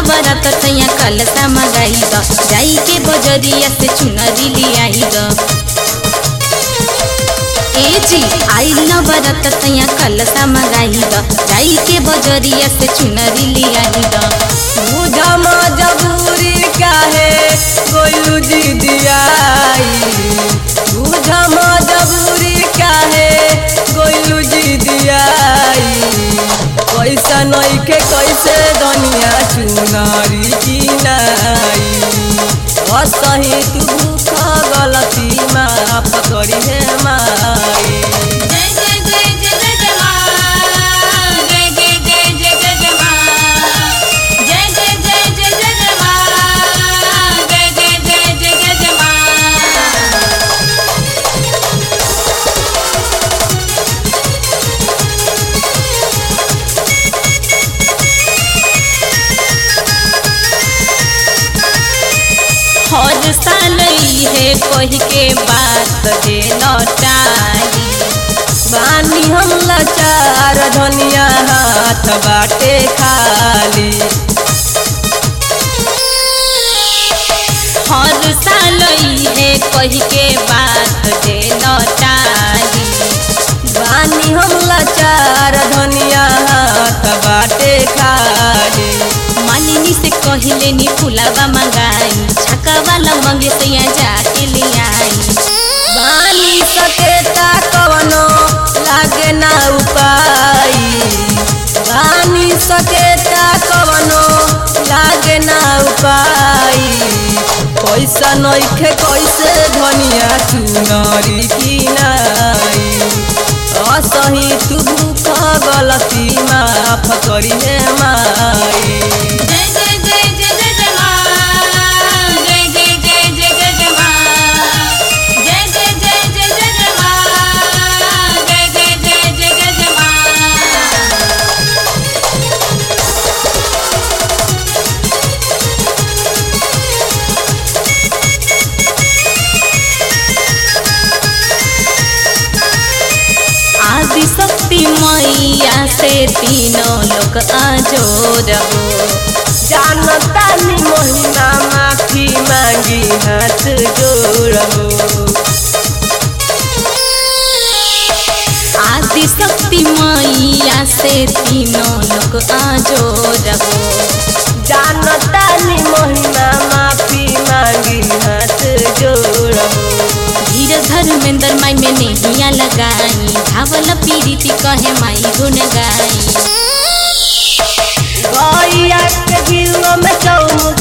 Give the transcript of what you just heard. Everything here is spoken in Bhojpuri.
नवरात सैया कलसा मगाई द जाई के बजरिया से चुनरी लियाई द ए जी आई नवरात सैया कलसा मगाई द जाई के बजरिया से चुनरी लियाई द बुझा मजबूरी काहे गोलू जी दियाई बुझा मजबूरी काहे गोलू जी दियाई पैसा नइखे कैसे दुनिया चुनारी की नाई असही तू भूख गलती माफ करी हे माई जय जय जय जय जय जय मां जय जय जय जय जय जय मां जय जय जय जय जय जय मां जय जय जय जय जय जय मां हर साल है कही के बात जे लौटाई बानी हम लाचार धनिया हाथ बाटे खाली हर साल है कही के बात जे लौटाई बानी हम लाचार धनिया हाथ बाटे खाली मालिनी से कहले नी फुलावा मंगाई छक्का वाला मंगे सैया जाके ले आई बानी सकेता कवनो लागे ना उपाई बानी सकेता कवनो लागे ना उपाई पैसा नइखे कैसे धनिया चुनरी की नाई असही तू भूख गलती माफ करी हे माई जय जय जय जय जय जय मां जय जय जय जय जय जय मां जय जय जय जय जय जय मां जय जय जय जय जय जय मां आदि शक्ति मैया से तीनों लोग आजोर हो जानता नी महिमा माफी मांगी हाथ जोड़ो आदि शक्ति मैया से तीनों लोग आजोर हो जानता नी महिमा माफी मांगी हाथ जोड़ो धीर धर्मेंद्र माई में नैया लगाई धावल पीड़ित कहे माई गुन गाई गैया के गिलो में चौमुख